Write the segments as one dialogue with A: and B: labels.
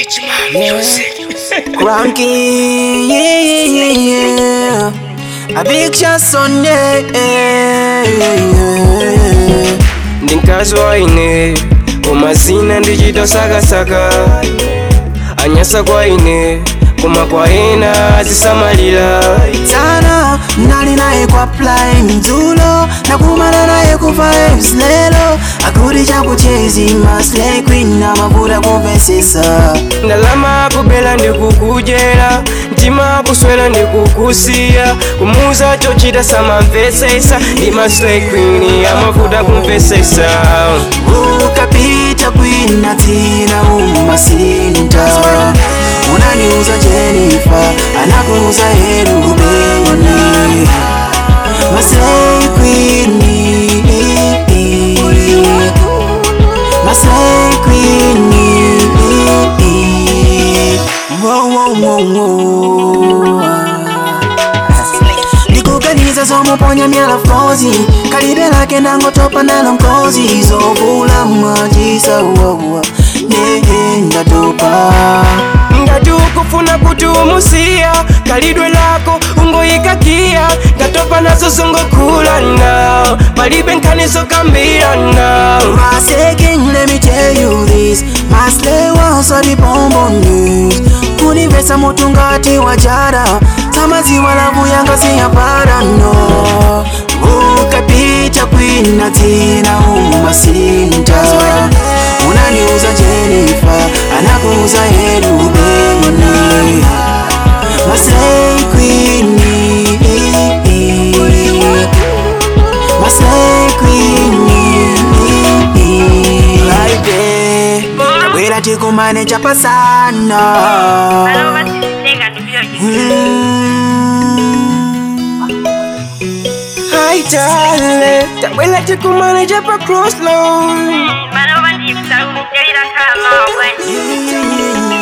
A: Cranky, yeah, yeah, yeah, yeah. A big shot Sunday, yeah, yeah, yeah.
B: ndinkazi waine kumazina ndichitosakasaka anyasa kwaine koma kwaena azisamalira
A: Sana, nali naye kwa play mdzulo nakumana naye ku vibes lelo akuti chakuchezi maslay queen na mavuta kumvesesa
B: ndalama kubela ndikukujera mtima kuswera ndikukusiya kumuza chochita samamvesesa ndi maslay queen amavuta kumvesesa
A: ukapita kwina dzina umasinta unaniuza Jennifer anakuuza Herubeni Maslay Queen Maslay Queen Wow, wow, wow, wow. ndikuganiza zomuponya myala frozi kalibe lake ndangotopa nalo mkozi zovula majisa wawa nehe ndatopa
B: ngati ukufuna kuti umusiya kalidwe lako ungoyikakiya ngatopa nazo zongokulana palibe nkhani zokambirana
A: My second, let me tell you this My slay was a the bonbon news kunivesa mutu ngati wajara tamaziwa lavu yanga siyapara no ukapita kwina dzina umasinta unaniuza Jennifer anakuuza Herubeni Maslay Queen Maslay Queen Friday Wera tikumane chapasana
C: Bano basitenga ndibyo
B: haitale tabwela tikumane chapa crossload
C: bano bandiyibisa umubyalira kama obwanyi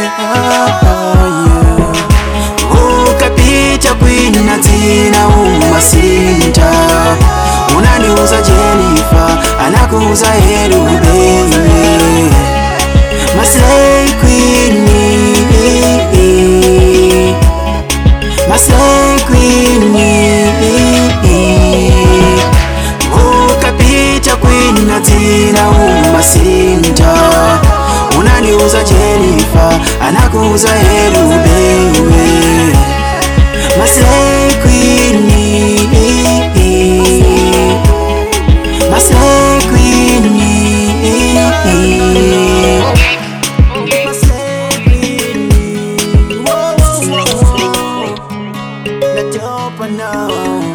A: ukapita kwina dzina umasinta unaniuza Jennifer anakuuza Herubeni Maslay Queen Maslay Queen ukapita kwina dzina umasinta unaniuza Jennifer anakuuza Herubeni Maslay Queen Maslay Queen Maslay Queen Whoa, whoa, whoa. Natopa now